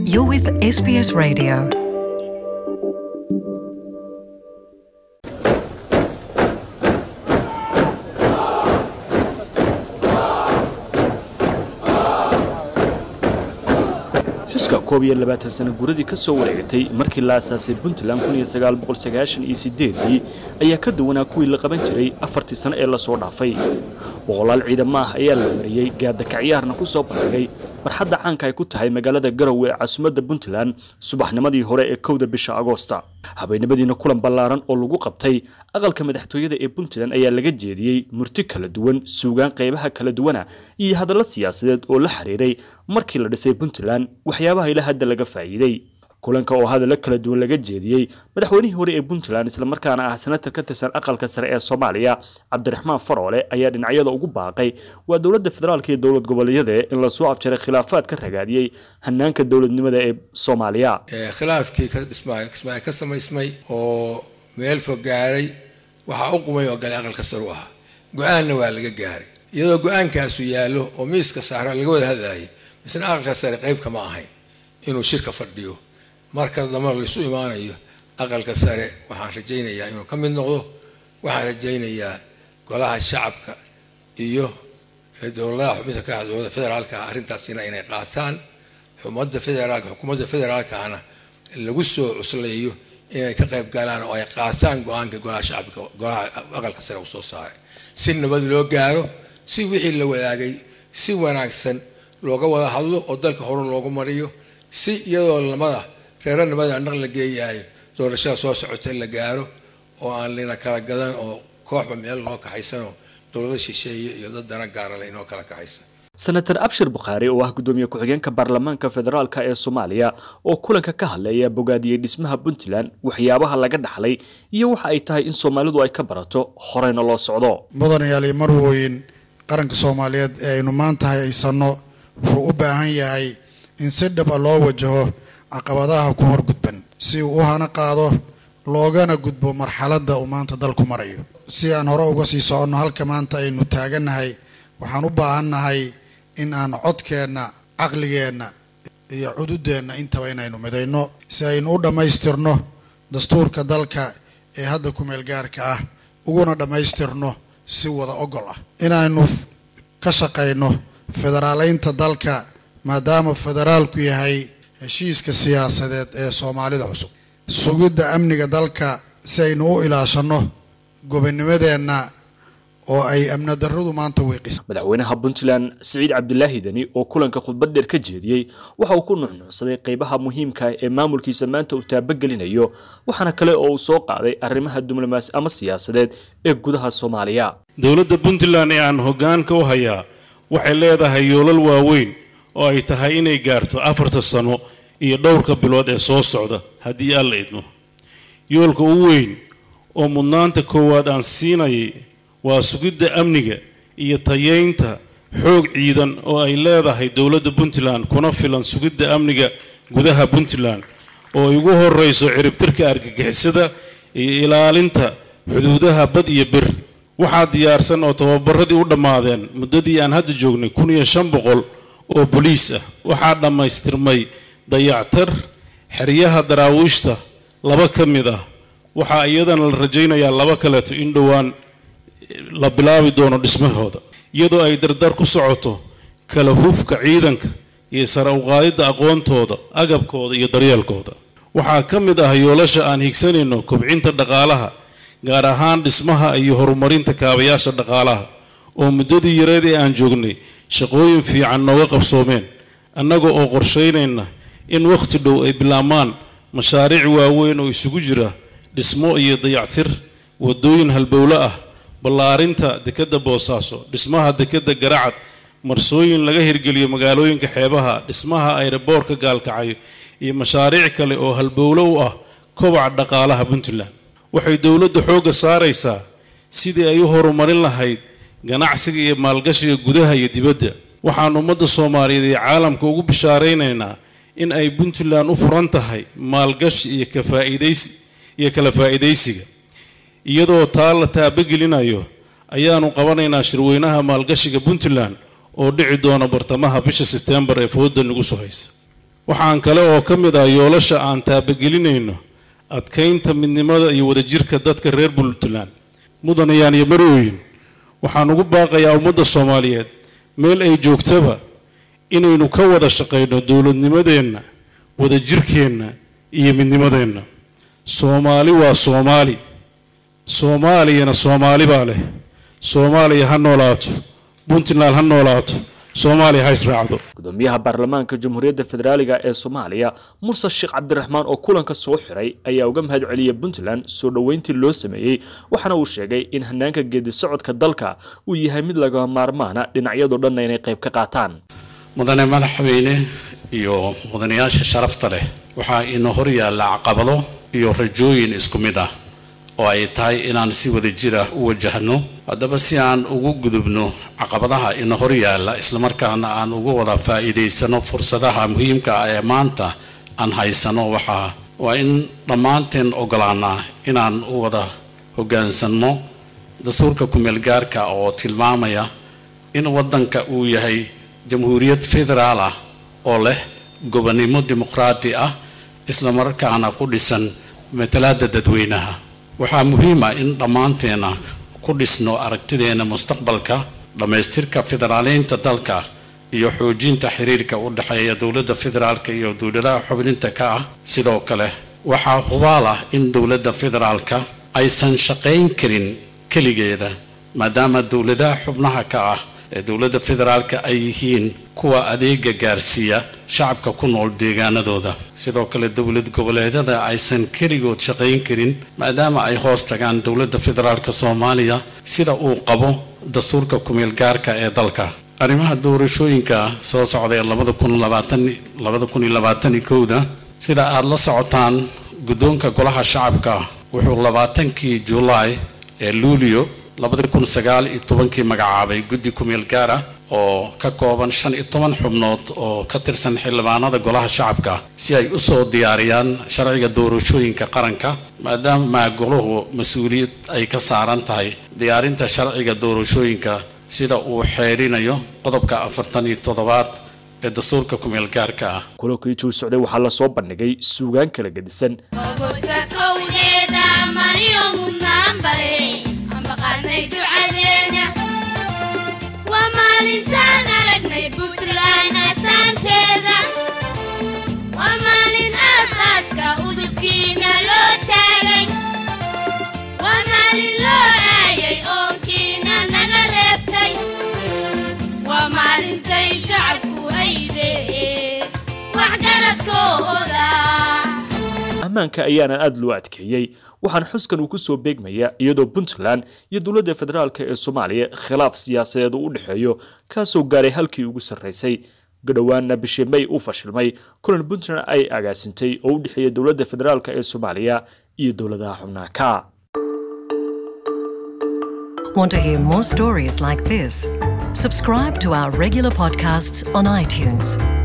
You're with SBS Radio. xuska koob iyo labaatan sana guradii ka soo wareegatay markii la asaasay puntland kun iyo sagaal boqol sagaashan iyo sideedii ayaa ka duwanaa kuwii la qaban jiray afartii sano ee lasoo dhaafay boqolaal ciidamo ah ayaa la mariyey gaadakaciyaarna ku soo bandhigay farxadda caanka ay ku tahay magaalada garowe ee caasimadda puntland subaxnimadii hore ee kowda bisha agoosta habeenimadiina kulan ballaaran oo lagu qabtay aqalka madaxtooyada ee puntland ayaa laga jeediyey murti kala duwan suugaan qaybaha kala duwana iyo hadallo siyaasadeed oo la xiriiray markii la dhisay puntland waxyaabaha ilaa hadda laga faa'iiday kulanka oo hadallo kala duwan laga jeediyey madaxweynihii hore ee puntland islamarkaana ah senatar ka tirsan aqalka sare ee soomaaliya cabdiraxmaan faroole ayaa dhinacyada ugu baaqay waa dowladda federaalka iyo dowlad goboleedyada in lasoo afjaray khilaafaad ka ragaadiyey hanaanka dowladnimada ee soomaaliya khilaafkii ka dhismaay kismaayo ka samaysmay oo meel fog gaaray waxaa u qumay oo galay aqalka sare u ahaa go-aanna waa laga gaaray iyadoo go-aankaasu yaallo oo miiska saara laga wada hadlayay misna aqalka sare qayb kama ahayn inuu shirka fadhiyo marka damba laisu imaanayo aqalka sare waxaan rajaynayaa inuu ka mid noqdo waxaan rajaynayaa golaha shacabka iyo dowladaha xubinta ka dowlada federaalka arrintaasina inay qaataan xumadda federaalka xukuumadda federaalkana lagu soo cusleeyo inay ka qayb galaan oo ay qaataan go-aanka golaha shacabka golaha aqalka sare usoo saaray si nabad loo gaaro si wixii la wadaagay si wanaagsan looga wada hadlo oo dalka hore loogu mariyo si iyadoo lamada reeranimada naq la geeyahay doorashada soo socota la gaaro oo aan lina kala gadan oo kooxba meel loo kaxaysanoo dowlada shisheeye iyo dad dana gaarale inoo kala kaxaysan senator abshir bukhaari oo ah gudoomiye ku-xigeenka baarlamaanka federaalka ee soomaaliya oo kulanka ka hadlaya bogaadiyey dhismaha puntland waxyaabaha laga dhaxlay iyo waxa ay tahay in soomaalidu ay ka barato horeyna loo socdo mudanayaal iyo marwooyin qaranka soomaaliyeed ee aynu maanta haysanno wuxuu u baahan yahay in si dhaba loo wajaho caqabadaha ku horgudban si uu u hana qaado loogana gudbo marxaladda uu maanta dalku marayo si aan hore uga sii soconno halka maanta aynu taagannahay waxaan u baahannahay in aan codkeenna caqligeenna iyo cududeenna intaba inaynu midayno si aynu u dhammaystirno dastuurka dalka ee hadda ku-meel gaarka ah uguna dhammaystirno si wada ogol ah inaynu ka shaqayno federaaleynta dalka maadaama federaalku yahay heshiiska siyaasadeed ee soomaalida cusub sugidda amniga dalka si aynu u ilaashanno gobonimadeenna oo ay amni darradu maanta wiiqisa madaxweynaha puntland siciid cabdilaahi deni oo kulanka khudbad dheer ka jeediyey waxa uu ku nuxnuucsaday qaybaha muhiimka ah ee maamulkiisa maanta uu taabagelinayo waxaana kale oo uu soo qaaday arrimaha diblomaasi ama siyaasadeed ee gudaha soomaaliya dowladda puntland ee aan hoggaanka u hayaa waxay leedahay yoolal waaweyn oo ay tahay inay gaarto afarta sano iyo dhowrka bilood ee soo socda haddii alla idmo yoolka u weyn oo mudnaanta koowaad aan siinayay waa sugidda amniga iyo tayeynta xoog ciidan oo ay leedahay dowladda puntland kuna filan sugidda amniga gudaha puntland oo ay ugu horrayso ciribtirka argagixisada iyo ilaalinta xuduudaha bad iyo bir waxaa diyaarsan oo tababaradii u dhammaadeen muddadii aan hadda joognay kun iyo shan boqol oo boliis ah waxaa dhammaystirmay dayactar xeryaha daraawiishta laba ka mid ah waxaa iyadana la rajaynayaa laba kaleeto in dhowaan la bilaabi doono dhismahooda iyadoo ay dardar ku socoto kala hufka ciidanka iyo sare uqaadidda aqoontooda agabkooda iyo daryeelkooda waxaa ka mid ah yoolasha aan higsanayno kobcinta dhaqaalaha gaar ahaan dhismaha iyo horumarinta kaabayaasha dhaqaalaha oo muddadii yareed ee aan joognay shaqooyin fiican nooga qabsoomeen annaga oo qorshaynayna in wakhti dhow ay bilaabmaan mashaariic waaweyn oo isugu jira dhismo iyo dayactir waddooyin halbowlo ah ballaarinta dekedda boosaaso dhismaha dekedda garacad marsooyin laga hirgeliyo magaalooyinka xeebaha dhismaha ayraboorka gaalkacayo iyo mashaariic kale oo halbowlo u ah kobaca dhaqaalaha puntland waxay dowladda xoogga saaraysaa sidii ay u horumarin lahayd ganacsiga iyo maalgashiga gudaha iyo dibadda waxaan ummadda soomaaliyeed iyo caalamka ugu bishaaraynaynaa in ay puntland u furan tahay maalgashi iyo kafaa'iidaysi iyo kala faa'iidaysiga iyadoo taa la taabagelinayo ayaanu qabanaynaa shirweynaha maalgashiga puntland oo dhici doona bartamaha bisha sebtembar ee fooda nagu soo haysa waxaan kale oo ka mid ah yoolasha aan taabagelinayno adkaynta midnimada iyo wadajirka dadka reer puntland mudanayaan iyo marooyin waxaan ugu baaqayaa ummadda soomaaliyeed meel ay joogtaba inaynu ka wada shaqayno dowladnimadeenna wadajirkeenna iyo midnimadeenna soomaali waa soomaali soomaaliyana soomaali baa leh soomaaliya ha noolaato puntland ha noolaato soomaaliya ha israacdo gudoomiyaha baarlamaanka jamhuuriyadda federaaliga ee soomaaliya murse sheekh cabdiraxmaan oo kulanka soo xiray ayaa uga mahad celiyay puntland soo dhoweyntii loo sameeyey waxaana uu sheegay in hanaanka geedi socodka dalka uu yahay mid laga maarmaana dhinacyadoo dhanna inay qayb ka qaataan mudane madaxweyne iyo mudanayaasha sharafta leh waxaa ina hor yaalla caqabado iyo rajooyin isku mid ah oo ay tahay inaan si wada jira u wajahno haddaba si aan ugu gudubno caqabadaha ina hor yaalla islamarkaana aan uga wada faa'iidaysano fursadaha muhiimka ah ee maanta aan haysano waxaa waa in dhammaanteen ogolaanaa inaan u wada hoggaansanno dastuurka kumeel gaarka oo tilmaamaya in waddanka uu yahay jamhuuriyad federaal ah oo leh gobonnimo dimuqraadi ah islamarkaana ku dhisan matalaada dadweynaha waxaa muhiim ah in dhammaanteena ku dhisno aragtideena mustaqbalka dhammaystirka federaaleynta dalka iyo xoojinta xiriirka u dhexeeya dowladda federaalka iyo dowladaha xubninta ka ah sidoo kale waxaa hubaal ah in dowladda federaalka aysan shaqayn karin keligeeda maadaama dowladaha xubnaha ka ah ee dowladda federaalka ay yihiin kuwa adeega gaarsiiya shacabka ku nool deegaanadooda sidoo kale dowlad goboleedyada aysan keligood shaqayn karin maadaama ay hoos tagaan dowladda federaalka soomaaliya sida uu qabo dastuurka kumeel gaarka ee dalka arrimaha doorashooyinka soo socday labada kun labaatan labada kun iyo labaatan iyo kowda sida aada la socotaan guddoonka golaha shacabka wuxuu labaatankii julaay ee luulio labada kun sagaal iyo tobankii magacaabay guddi kumeel gaar ah oo ka kooban shan iyo toban xubnood oo ka tirsan xildhibaanada golaha shacabka si ay usoo diyaariyaan sharciga doorashooyinka qaranka maadaama goluhu mas-uuliyad ay ka saaran tahay diyaarinta sharciga doorashooyinka sida uu xeerinayo qodobka afartan iyo toddobaad ee dastuurka kumeel gaarka ah kulankii juu socday waxaa lasoo bandhigay suugaan kala gedisan ammaanka ayaana aada loo adkeeyey waxaana xuskan uu ku soo beegmaya iyadoo puntland iyo dowladda federaalk ee soomaaliya khilaaf siyaasadeed uu u dhexeeyo kaasoo gaaray halkii ugu sarraysay gadhowaana bishii may uu fashilmay kulan puntland ay agaasintay oo u dhexeeya dowladda federaalk ee soomaaliya iyo dowladaha xubnaha ka Want to hear more stories like this? Subscribe to our regular podcasts on iTunes.